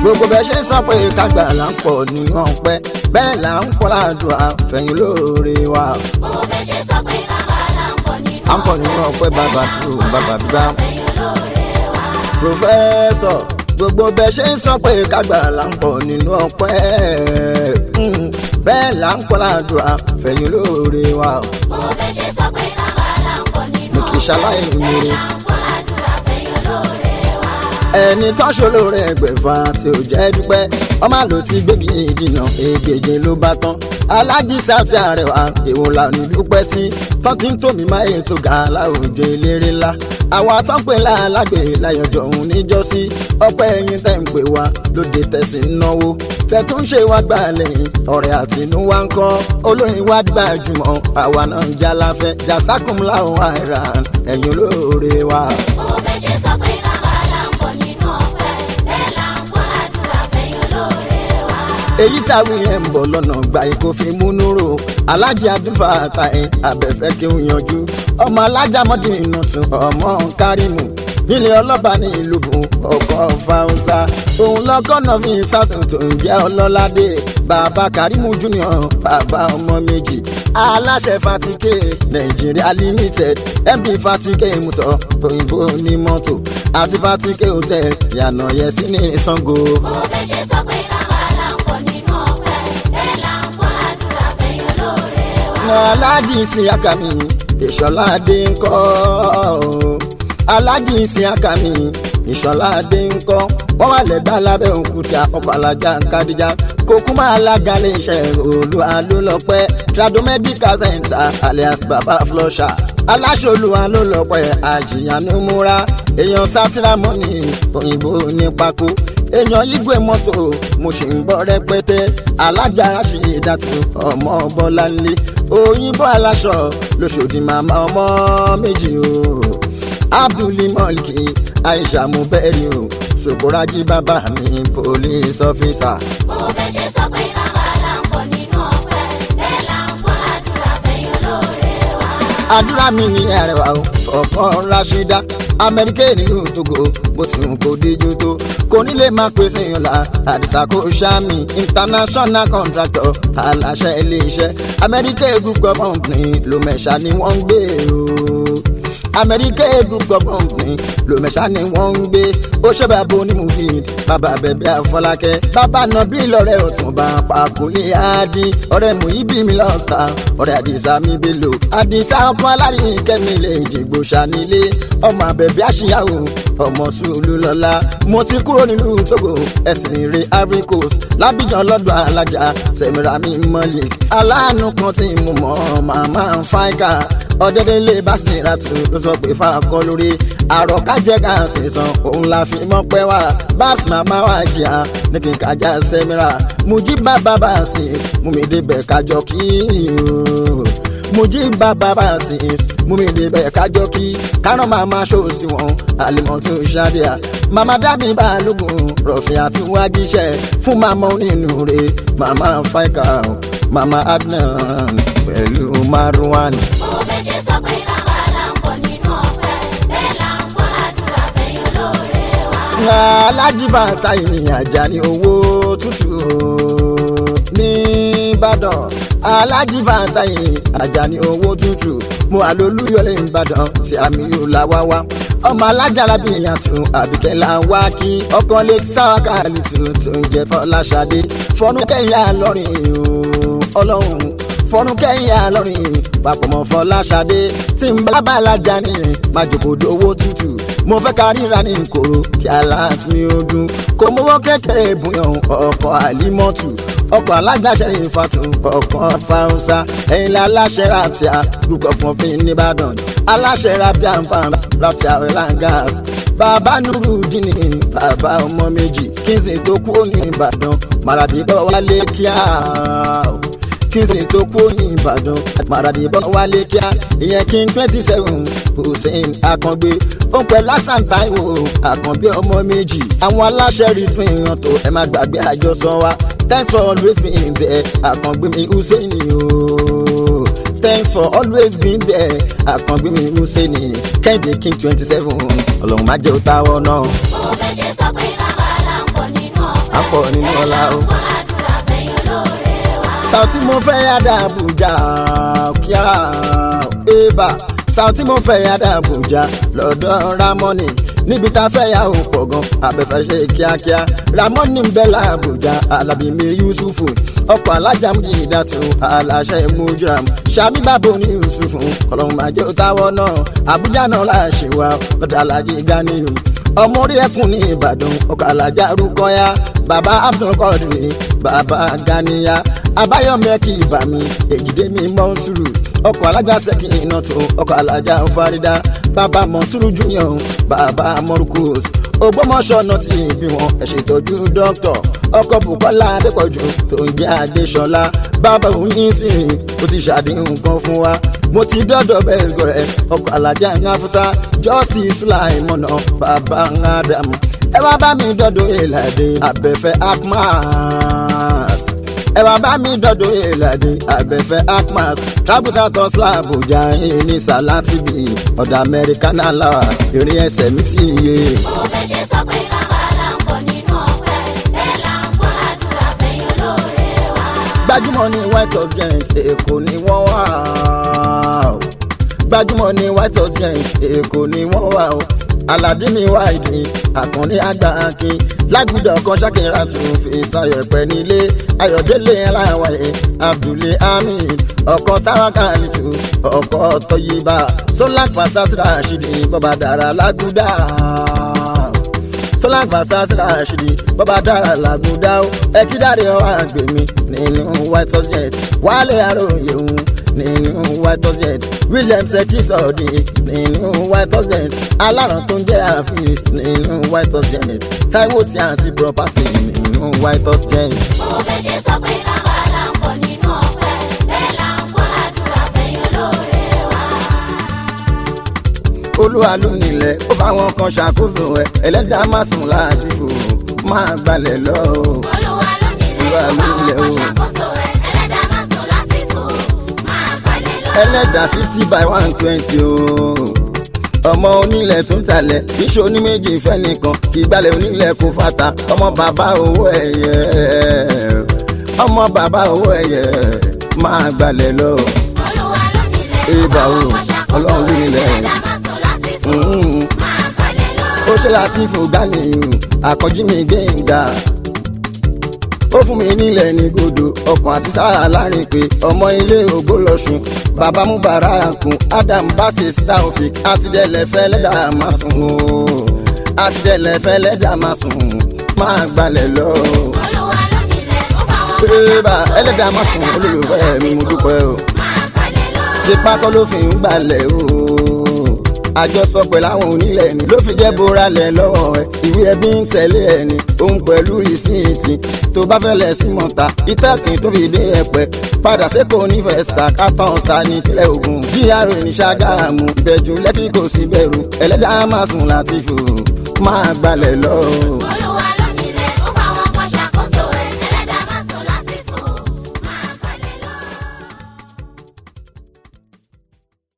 gbogbo bẹ́ẹ̀ ṣe ń sọ pé kágbà là ń pọ̀ nínú ọpẹ́ bẹ́ẹ̀ là ń kọ́ ládùn àfẹ̀yìn lóore wa. Gbogbo bẹ́ẹ̀ ṣe sọ pé káwa là ń pọ̀ nínú à ń pọ̀ nínú ọpẹ́ bàbá tó bàbá bíbá. àfẹ́yìn olóore wa. pòfẹ́sọ̀ gbogbo bẹ́ẹ̀ ṣe ń sọ pé kágbà là ń pọ̀ nínú ọpẹ́ mm, bẹ́ẹ̀ là ń kọ́ ládùn àfẹ̀yìn lóore wa. Gbogbo bẹ́ẹ̀ ṣe sọ pé káwa là ń pọ̀ nínú mo kì í ṣaláì níire. là ń kọ́ ládùúrà àfẹ́yìn olóore wa. ẹni tó ṣòro rẹ̀ gbẹ̀fà tí ò jẹ́ dúpẹ́ ọmọ àlò ti gbégi ìdìnà ègèjì ló bá tán alájí sáfì àrẹwà èwo la ní dúpẹ́ sí tán tí ń tòmí máa ètò ga láwùjọ eléré ńlá àwa tó ń pè lálágbè láyọjọ òun níjọ́sí ọpẹ́ ẹ̀yin tẹ́ ń pè wá lóde tẹ̀sí ń náwó tẹ̀tún ṣe wá gbà lẹ́yìn ọ̀rẹ́ àtinúwá ń kọ́ olórin wá gbajúmọ̀ àwa náà ń jalafẹ́ jàsákùn láwọn àìrà ẹ̀yin olóore wa. Gbogbo bẹ́ẹ̀ ṣe sọ pé káwa là ń pọ̀ nínú ọpẹ́ bẹ́ẹ̀ là ń kọ́ ládùúrà àfẹ́yìn olóore wa. èyí táwí ẹ̀ ń bọ̀ lọ́nà gba ikó fi múnú rò alájà abdulfa àtàyè abẹ́fẹ́ kí n yanjú ọmọ alájà mọ́dún inú tún ọmọ kárìmù nílé ọlọ́ba ní ìlú bùn ọkọ̀ fáwọsá òun lọ́kọ́nà fi sátún tó ń jẹ́ ọlọ́ládé bàbá kárìmù junior bàbá ọmọ méjì aláṣẹ fatike nàìjíríà limited md fatike mutọ òyìnbó ní mọ́tò àti fatike hotel yànnà yẹsí ní sango. Gbogbo bẹ́ẹ̀ ṣe sọ pé káwa là ń pọ̀ nínú ọpẹ́ bẹ́ẹ̀ là ń kọ́ ládùúrà àfẹ́yìn olóore wa. aláàjì ìsìn akami ìṣọlá adé ń kọ́ aláàjì ìsìn akami ìṣọlá adé ń kọ́ wọ́n wà lẹ́gbẹ́ alábẹ́ òkúta ọkọ̀ alájà kadija kókó máa lága lè ṣe olú alólọ́pẹ́ trado medical center alias baba flusher aláṣọlù alólọ́pẹ́ àjìyànú múra èèyàn sátìrámọ́nì òyìnbó ní pákó èèyàn igwe mọ́tò mo sì ń bọ́ rẹpẹtẹ alájà ráṣì dàtú ọmọ bọ́láńlé òyìnbó aláṣọ lóṣòdì màmá ọmọ méjì o abdulmọlki aisha mubẹ́rì o ṣòkòrájí bàbá mi police officer. Gbogbo bẹ́ẹ̀ ṣe sọ pé káwa là ń pọ̀ nínú ọpẹ́ bẹ́ẹ̀ là ń kọ́ ládùúrà àfẹ́yìn olóore wa. àdúrà mi ní àrẹwà o ọkọ rashida amẹ́ríkà nílùú togo bó ti hùn kó díjú tó kò ní lè máa pèsè ìyànlá àdìsá kò sàmì international contractor aláṣẹ iléeṣẹ́ amẹ́ríkà group of company ló mẹ́ṣà ni wọ́n ń gbé o amẹ́ríkà group of company ló mẹ́ṣà ni wọ́n ń gbé ó ṣe bàbá onímùfíìd bàbá bẹ̀bẹ̀ àfọlákẹ́ bàbá nàbí lọ́rẹ́ ọ̀túnba pàkúlé àdí ọ̀rẹ́ muhibi mi lọ́sà ọ̀rẹ́ àdìsá mi bèlò àdìsá ọkọ alárin kẹ́mi lè jìgbò ṣànílé ọmọ àbẹ̀bẹ̀ àṣìyàwó ọmọ sùúlù lọ́la mo ti kúrò nílùú togo ẹ̀sìn rè ivory coast lábìjàn lọ́dọ̀ alájà sẹ̀mìràmì mọ́lẹ̀ aláàánú kan tí mo mọ̀ màmá fáìkà ọ̀dẹ́dẹ́lẹ̀ bá sì ra tù ló sọ pé fáakọ́ lórí àròkájẹ́ ká sì san òun la fi mọ́ pẹ́ wá babs màmá wa jìyà ní kí n kájà sẹ́mìrà mují bàbá bá sì mú mi débẹ̀ kájọ kí o mojí bàbá bá sì mú mi débẹ̀ kájọ kí kárán màmá ṣòsì wọn àlèmọ́tò ṣáàdìyà màmá dábì balógun rọ̀fì àtúwájíṣẹ́ fún màmá onínúure màmá fáìkà màmá adnan pẹ̀lú marwan. Gbogbo bẹ́ẹ̀ ṣe sọ pé káwa là ń pọ̀ nínú ọpẹ́ bẹ́ẹ̀ là ń kọ́ ládùúrà àfẹ́yìn olóore wa. alájìbá táyì ajá ní owó tútù nìbàdàn alájìbá táyì ajá ní owó tútù mo àlólúyọlé ìbàdàn tí àmì yóò la wá wá ọmọ alájàlá bí ìyàtọ̀ àbíkẹ́ là ń wá kí ọkàn lè sáwákà lè tún tó ń jẹ fọláṣadé fọnú kẹyìn àlọrin ọlọ́run fọnú kẹyìn àlọrin papọ̀ mọ́ fọláṣadé tí ń bá bàlájà ní májòkòdó owó tútù mo fẹ́ ká ríra ní ìkòrò kí aláàtì mi ó dún kò mọ́wọ́ kékeré ìbùyàn ọkọ̀ àlímọ́tù ọkọ̀ alágbàṣẹ ìfàtún ọkọ̀ fáwọsá ẹ̀yìn la aláṣẹ ràtìá lukọ̀ fún fi nìbàdàn aláṣẹ ràtìá nfàm ràtìá oilangas bàbá nuru dínì bàbá ọmọ méjì kí n sì tó kú ní ìbàdàn màràdìbọ̀ wálé kíá kí n sì tó kú ní ìbàdàn màràdìbọ̀ wálé kíá ìyẹn kí n twenty seven hussein akàngbé ó pẹ́ lásán táìwò àkànbí ọmọ méjì àwọn aláṣẹ rí tún ìran tó ẹ má gbàgbé àjọsọ wa thanks for always being there àkàngbé mi hussein o thanks for always being there àkàngbé mi hussein kẹ́hìndé king twenty seven ọlọ́run má jẹ́ òtáwọ́ náà. Gbogbo bẹ́ẹ̀ ṣe sọ pé káwa là ń pọ̀ nínú ọpẹ́ à ń pọ̀ nínú ọlá o. Fọládùúrà fẹ̀yìn olóore wa. Sauti mo fẹ́ yàda Abuja kíá ébà Sauti mo fẹ́ yàda Abuja lọ́dọ̀ Ramoni níbi tá a fẹ́ yà ó pọ̀ gan abẹ́fẹ́ ṣe kíákíá Ramoni ń bẹ l'Abuja Alábí mi Yusufu ọkọ̀ alájà mi ìdàtú aláṣẹ mujram Ṣàbí bàbá ní Yusufu kọlọ́hún máa jẹ́ òtáwọ́ náà Abuja náà láṣẹ wa lọ́dọ̀ alájí Ganiyu ọmọ orí ẹkùn ní Ìbàdàn ọkọ̀ alájà rúkọ́yà bàbá Abdulkadir bàbá Ganiya abáyọmẹ kì í bà mí èjìdé mi mọ́nsúrù ọkọ̀ alájà sẹ́kì iná tó ọkọ̀ alájà farida bàbá mọ́nsúrù junior bàbá mọ́rùkùs ògbómọ̀ṣọ́ náà ti bí wọn ẹ̀ ṣètọ́jú dókítọ̀ ọkọ̀ bukola adépọ̀jù tó ń jẹ́ adéṣọlá bàbá òun yín sí i ó ti ṣàdéhùn kan fún wa mo ti dọ́dọ̀ bẹ́ẹ̀ gọ̀rẹ́ ọkọ̀ alájà ń hafusa justice sulaimọ̀nà bàbá ń ádámù ẹ wá bá mi dọ́dọ̀ èlàdé abẹ́fẹ́ akmas ẹ wá bá mi dọ́dọ̀ èlàdé abẹ́fẹ́ akmas travel south of Abuja ní salatibi ọ̀dọ̀ amẹ́ríkà náà láwà ìrìn ẹsẹ̀ mi ti yé. Mo fẹ́ ṣe sọ pé káwa là ń pọ̀ nínú ọpẹ́. Bẹ́ẹ̀ là ń fọládùúrà fẹ̀yìn olóore wa. gbajúmọ̀ ní white house giant èkó ni wọ́n wà ó gbajúmọ̀ ní white house giant èkó ni wọ́n wà ó aládé mi wá ìdí àkànní àgbà akin lágùdọ̀ kan ṣàkínra tún fi sayọ̀ pẹ́ nílé ayọ̀délé aláwáyé abdulé hamid ọkọ̀ táwákàlìtù ọkọ̀ tọ́yìnbá sólák fasasi rashidi bọ́bá dára lágùdà sọlá gbàsásí rashidi bọ́bá dára làgùdá ó ẹ̀kídàrí ọ̀hún àgbèmí nínú white house jet wálé àròyé òun nínú white house jet william seki sọ̀ọ́dì nínú white house jet aláràn tó ń jẹ́ àfíìs nínú white house jet taiwo tí àǹtí property nínú white house jet. Mo fẹ́ ṣe sọ pé káwa là ń pọ̀ nínú ọpẹ́. Bẹ́ẹ̀ là ń fọládùúrà fẹ̀yìn olóore wa. olúwa ló nílẹ̀ ó fáwọn kan ṣàkóso ẹ̀ ẹlẹ́dàá má sùn láti fò máa gbalẹ̀ lọ. Olúwa ló nílẹ̀ Olúwa ó ló bá wọn nílẹ̀ kan o. ṣàkóso ẹ̀. Ẹlẹ́dàá máa sùn láti fò. Máa balẹ̀ lọ. ẹlẹ́dàá fifty by one twenty o. ọmọ onílẹ̀ tó ń talẹ̀ iṣẹ́ oníméjì fẹ́ nìkan ìgbàlẹ̀ onílẹ̀ kò fata ọmọ bàbá owó ẹ̀yẹ ọmọ bàbá owó ẹ̀yẹ máa gbalẹ̀ lọ. Olúwa ló nílẹ̀ ó Ìbà bá o, wọn kan ṣàkóso Ọlọ́run ló ẹ̀. nílẹ̀. Ẹlẹ́dàá máa sùn láti fò. Mm. Máa balẹ̀ lọ. ó ṣe láti fò gánìyàn àkọ́jú mi gbẹ̀ngà ó fún mi nílẹ̀ ní gòdò ọkàn àṣìṣà láàrin pé ọmọ ilé ògbólọ́sùn bàbá mubarakun adam basis taofik àtidẹ́lẹ̀ fẹ́lẹ́dà máa sùn o àtidẹ́lẹ̀ fẹ́lẹ́dà máa sùn máa gbalẹ̀ lọ. Olúwa ló nílẹ̀ ó bá wọn kan pé bá ṣàkóso ẹ̀. ẹlẹ́dà máa sùn olólùfẹ́ mi mo dúpẹ́ o Máa balẹ̀ lọ. tipa kọ́ ló fi ń gbalẹ̀ o àjọsọ pẹ̀lú àwọn onílẹ̀ ni ló fi jẹ́ boralẹ̀ lọ́wọ́ ẹ̀ ìwé ẹbí ń tẹ̀lé ẹ̀ ni òun pẹ̀lú rìsíìtì tó bá fẹ́ lẹ̀ sí mọ̀ta ìtàkùn tó fi dé ẹ̀pẹ́ padà sẹ́kọ̀ọ́ ní fẹ́sítà kátàn ta ní ìpínlẹ̀ Ògùn GRA ní Ṣàgámù ìbẹ̀jú lẹ́kì kò sí bẹ̀rù ẹlẹ́dàá máa sùn láti fò máa gbalẹ̀ lọ. Olúwa